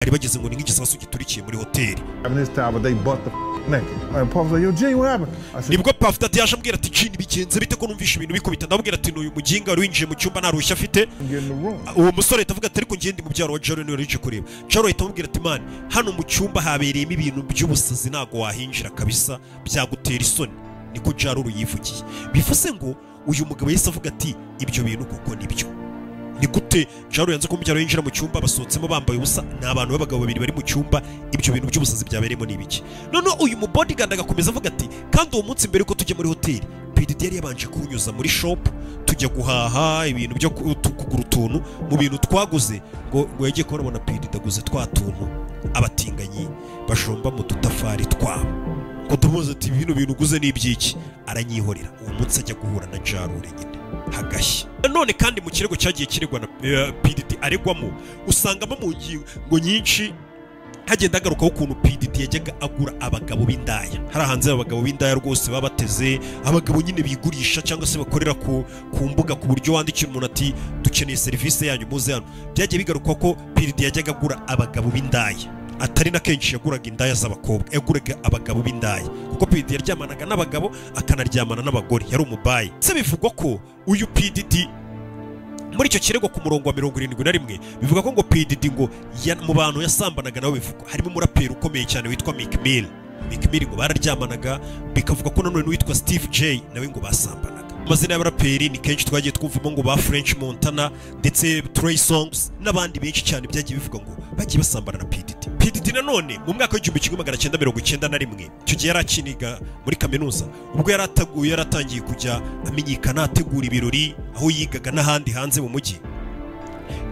bari bageze ngo ni nk'igisasu giturikiye muri hoteli And this time, but they bust the naked. And Puff was like, yo, Gene, what happened? I said, nibwo pafita ati yaje ambwira ati jini bigenze bite ko numvishe ibintu bikubita ndamubwira ati n'uyu muginga wari winjiye mu cyumba nta ruhushya afite get in the room. uwo musore ahita avuga ati ariko ngende mu byaro wa jaro niwe rije kureba jaro ahita amubwira ati mani hano mu cyumba habereyemo ibintu by'ubusazi ntabwo wahinjira kabisa byagutera isoni niko jaro yivugiye bivuze ngo uyu mugabo yahise avuga ati ibyo bintu koko nibyo ni gute jaro yanze ko mu byaro yinjira mu cyumba basohotsemo bambaye ubusa ni abantu b'abagabo babiri bari mu cyumba ibyo bintu by'ubusazi byabereyemo ni ibiki noneho uyu mubodigandi agakomeza avuga ati kandi uwo munsi mbere yuko tujya muri hoteli PDD yari yabanje kuwunyuza muri shopu tujya guhaha ibintu byo ku- tu- kugura utuntu mu bintu twaguze ngo ngo yajye kubona na PDD aguze twa tuntu abatinganyi bajomba mu dutafari twabo ngo tumuze ati bino bintu uguze ni iby'iki aranyihorera uwo munsi ajya guhura na jarure nyine hagashya none kandi mu kirego cyagiye kiregwa na eh, PDD aregwamo usangamo mu ngingo nyinshi hagenda hagarukaho ukuntu PDD yajyaga agura abagabo b'indaya hari hanze abagabo b'indaya rwose baba bateze abagabo nyine bigurisha cyangwa se bakorera ku, ku mbuga ku buryo wandikira umuntu ati dukeneye serivisi yanyu muze hano byagiye bigaruka ko PDD yajyaga agura abagabo b'indaya atari na kenshi yaguraga indaya z'abakobwa yaguraga abagabo b'indaya kuko PDD yaryamanaga n'abagabo akanaryamana n'abagore yari umubayi se bivugwa ko uyu PDD muri icyo kirego ku murongo wa mirongo irindwi na rimwe bivuga ko ngo PDD ngo ya- mu bantu yasambanaga nabo bivugwa harimo umuraperi ukomeye cyane witwa Meek Mill Meek Mill ngo bararyamanaga bikavuga ko nanone n'uwitwa Steve J nawe ngo basambanaga amazina y'abaraperi ni kenshi twagiye twumvamo ngo ba French Montana ndetse Trey Songs n'abandi benshi cyane byagiye bivuga ngo bagiye basambana na PDD PDD nanone mu mwaka w'igihumbi kimwe magana cyenda mirongo icyenda na rimwe icyo gihe yari akiniga muri kaminuza ubwo yari ataguye yari atangiye kujya amenyekana ategura ibirori aho yigaga n'ahandi hanze mu mujyi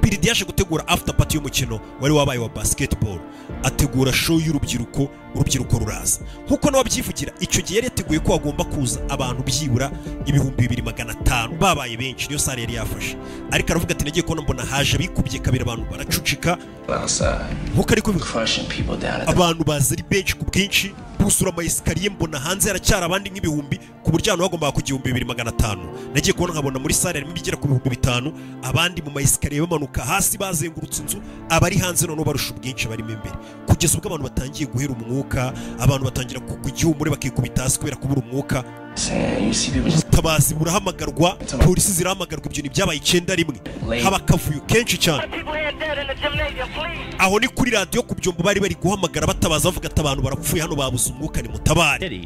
PDD yaje gutegura after party y'umukino wari wabaye wa basketball ategura show y'urubyiruko urubyiruko ruraza nk'uko nawe abyivugira icyo gihe yari yateguye ko hagomba kuza abantu byibura ibihumbi bibiri magana atanu babaye benshi niyo sare yari yafashe ariko aravuga ati nagiye kubona mbona haje abikubye kabiri abantu baracucika outside, nk'uko ari kubivuga crushing people down at the abantu baza ari benshi ku bwinshi gusura amayesikariye mbona hanze haracyari abandi nk'ibihumbi ku buryo ahantu hagombaga kujya ibihumbi bibiri magana atanu nagiye kubona nkabona muri sare harimo ibigera ku bihumbi bitanu abandi mu mayesikariye bamanuka hasi bazengurutse inzu abari hanze noneho barusha ubwinshi barimo imbere kugeza ubwo abantu batangiye guhera umwuka abantu batangira ku- kugira ihumure bakikubita hasi kubera kubura umwuka sand. You see people just ubutabazi burahamagarwa polisi zirahamagarwa ibyo ni byabaye icyenda rimwe haba akavuyo kenshi cyane people head dead in the gymnasium, please. aho ni kuri radiyo ku byombo bari bari guhamagara batabaza bavuga ati abantu barapfuye hano babuze umwuka ni mutabare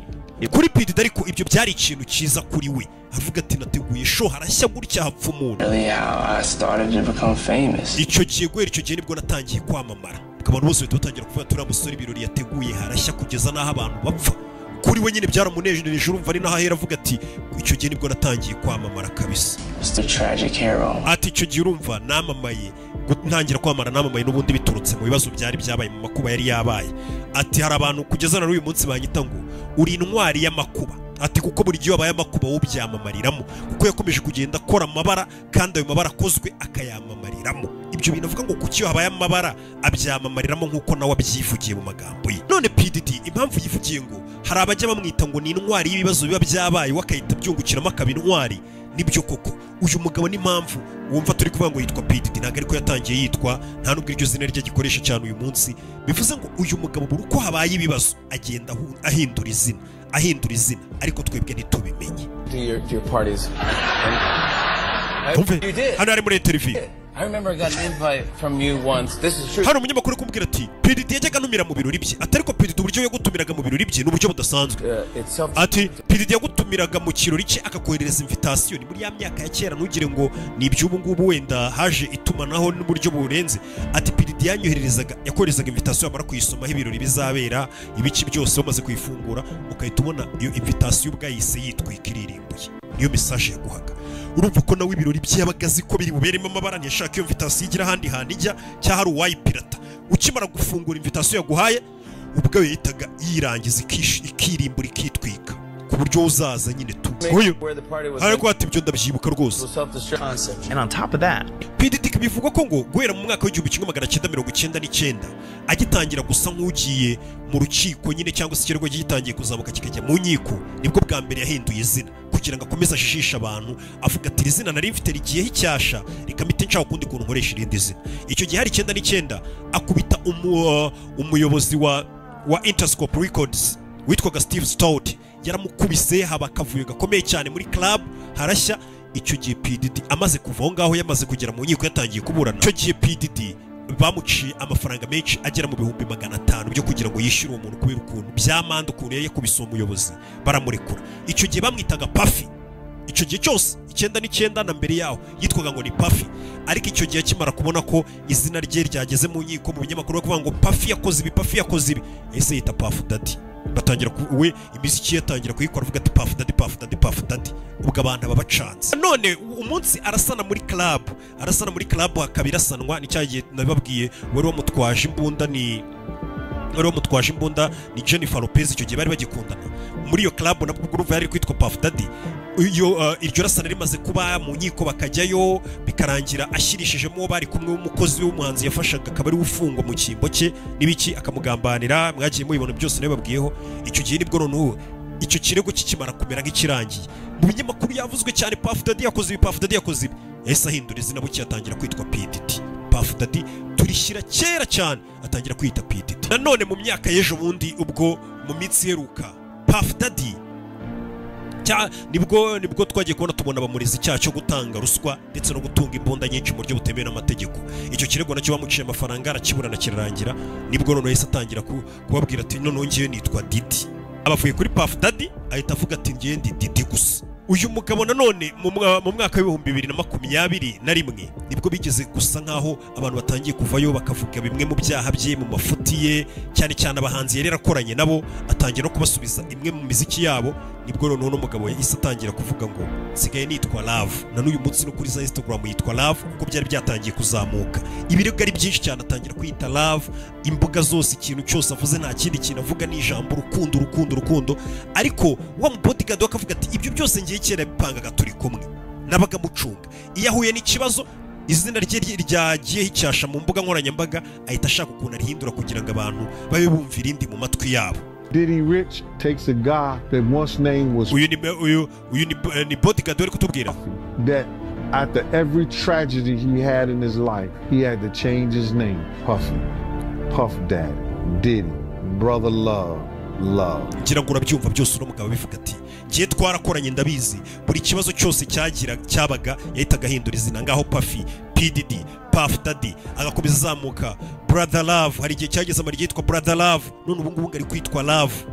kuri pidi ariko ibyo byari ikintu cyiza kuri we avuga ati nateguye show harashya gutya hapfa umuntu really how I started to become famous. icyo gihe guhera icyo gihe nibwo natangiye kwamamara abantu bose bahita batangira kuvuga turiya musore ibirori yateguye harashya kugeza n'aho abantu bapfa kuri we nyine byaramunejeje urumva ari naho ahera avuga ati icyo gihe nibwo natangiye kwamamara kabisa It's the tragic hero. ati icyo gihe urumva namamaye gu- ntangira kwamara namamaye n'ubundi biturutse mu bibazo byari byabaye mu makuba yari yabaye ati hari abantu kugeza na n'uyu munsi banyita ngo uri intwari y'amakuba ati kuko buri gihe iyo habaye amakuba wowe ubyamamariramo kuko yakomeje kugenda akora amabara kandi ayo mabara akozwe akayamamariramo ibyo bintu avuga ngo kuko iyo habaye amabara abyamamariramo nk'uko nawe abyivugiye mu magambo ye none PDD impamvu yivugiye ngo hari abajya bamwita ngo ni intwari y'ibibazo biba byabaye we akahita abyungukiramo akaba intwari nibyo koko uyu mugabo n'impamvu wumva turi kuvuga ngo yitwa PDD ntabwo ariko yatangiye yitwa nta nubwo iryo zina rye gikoresha cyane uyu munsi bivuze ngo uyu mugabo buri uko habaye ibibazo agenda ahu- ahindura izina ahindura izina ariko twebwe ntitubimenye to your to your parties. Tumve, you did. hano ari muri televiziyo I remember I got an invite from you once. This is true. hari umunyamakuru uri kumubwira ati PDD yajyaga anumira mu birori bye atari ko PDD uburyo yagutumiraga mu birori bye ni uburyo budasanzwe Uh, it's self. ati piridi yagutumiraga mu kirori cye akakoherereza imvitasiyo ni muri ya myaka ya kera ntugire ngo ni iby'ubu ngubu wenda haje itumanaho n'uburyo burenze ati piridi yanyohererezaga yakoherezaga imvitasiyo yamara kuyisomaho ibirori bizabera ibice byose bamaze kuyifungura ugahita ubona iyo imvitasiyo ubwayise yitwika iririmbuye niyo mesaje yaguhaga urumva ko nawe ibirori by'abaga azi ko biri buberemo amabara ntiyashaka iyo mvitasiyo igira ahandi hantu ijya cyangwa hari uwayipirata ukimara gufungura imvitasiyo yaguhaye ubwo yahitaga yirangiza ikish- ikirimbura ikitwika ku buryo uzaza nyine tu nk'uyu Where the party was. ariko ati ibyo ndabyibuka rwose self-destruct. And on top of that, PDD bivugwa ko ngo guhera mu mwaka w'igihumbi kimwe magana cyenda mirongo icyenda n'icyenda agitangira gusa nk'ugiye mu rukiko nyine cyangwa se ikirego gitangiye kuzamuka kikajya mu nkiko nibwo bwa mbere yahinduye izina kugira ngo akomeze ajijishe abantu avuga ati iri zina nari mfite rigiyeho icyasha reka mpite nshaka ukundi kuntu nkoresha irindi zina icyo gihe hari icyenda n'icyenda akubita umu- umuyobozi wa wa interscope records witwaga steve stout yaramukubise haba akavuyo gakomeye cyane muri club harashya icyo gihe pdd amaze kuva aho ngaho yamaze kugera mu nkiko yatangiye kuburana icyo gihe pdd bamuciye amafaranga menshi agera mu bihumbi magana atanu byo kugira ngo yishyure uwo muntu kubera ukuntu by'amande ukuntu yari yakubise uwo muyobozi baramurekura icyo gihe bamwitaga pafi icyo gihe cyose icyenda n'icyenda na mbere yaho yitwaga ngo ni pafi ariko icyo gihe akimara kubona ko izina rye ryageze mu nkiko mu binyamakuru bavuga ngo pafi yakoze ibi pafi yakoze ibi ese yita pafu dadi batangira ku- we imiziki ye atangira kuyikora avuga ati pafu dadi pafu dadi pafu dadi ubwo abantu baba bacanze none umunsi arasana muri club arasana muri club hakaba irasanwa ni cya gihe nababwiye wari wamutwaje imbunda ni wari wamutwaje imbunda ni Jennifer Lopez icyo gihe bari bagikundana muri iyo club nabwo guruva yari kwitwa Puff Daddy iyo uh, iryo rasana rimaze kuba mu nkiko bakajyayo bikarangira ashyirishijemo uwo bari kumwe w'umukozi w'umuhanzi yafashaga akaba ari we ufungwa mu cyimbo cye n'ibiki akamugambanira mwagiye mubibona byose niyo babwiyeho icyo gihe nibwo noneho icyo kirego kikimara kumera nk'ikirangiye mu binyamakuru yavuzwe cyane Puff Daddy yakoze ibi Puff Daddy yakoze ibi yahise ahindura izina bucye atangira kwitwa PDD Puff Daddy turishyira kera cyane atangira kwita PDD nanone mu myaka y'ejo bundi ubwo mu minsi iheruka Puff Daddy cya nibwo nibwo twagiye kubona tubona bamurezi icyaha cyo gutanga ruswa ndetse no gutunga imbunda nyinshi mu buryo butemewe n'amategeko icyo kirego nacyo bamuciye amafaranga arakiburana kirarangira nibwo noneho yahise atangira ku- kubabwira ati noneho ngewe nitwa Didi abavuye kuri Puff Daddy ahita avuga ati ngewe ndi Didi gusa uyu mugabo nanone mu mwa- mu mwaka w'ibihumbi bibiri na makumyabiri na rimwe nibwo bigeze gusa nk'aho abantu batangiye kuvayo bakavuga bimwe mu byaha bye mu mafuti ye cyane cyane abahanzi yari yarakoranye nabo atangira no kubasubiza imwe mu miziki yabo nibwo noneho n'umugabo yahise atangira kuvuga ngo nsigaye nitwa Love na n'uyu munsi no kuri za Instagram yitwa Love kuko byari byatangiye kuzamuka ibirego ari byinshi cyane atangira kwita Love imbuga zose ikintu cyose avuze nta kindi kintu avuga ni ijambo urukundo urukundo urukundo ariko wa mu bodyguard we akavuga ati ibyo byose ngiye kera bipangaga turi kumwe nabaga mucunga iyo ahuye n'ikibazo izina rye rye- ryagiyeho icyasha mu mbuga nkoranyambaga ahita ashaka ukuntu arihindura kugira ngo abantu babe bumva irindi mu matwi yabo Diddy Rich takes a guy that once name was uyu ni uyu uyu ni, eh, ni bodyguard wari kutubwira that after every tragedy he had in his life, he had to change his name. Puffy. Puff Daddy. Diddy. Brother Love. Love. ngira ngo urabyumva byose uno mugabo bivuga ati ngiye twarakoranye ndabizi buri kibazo cyose cyagira cyabaga yahitaga ahindura izina ngaho pafi pdd paf daddy agakomeza azamuka brother love hari igihe cyageze amara ryitwa brother love none ubu ngubu ngo ari kwitwa love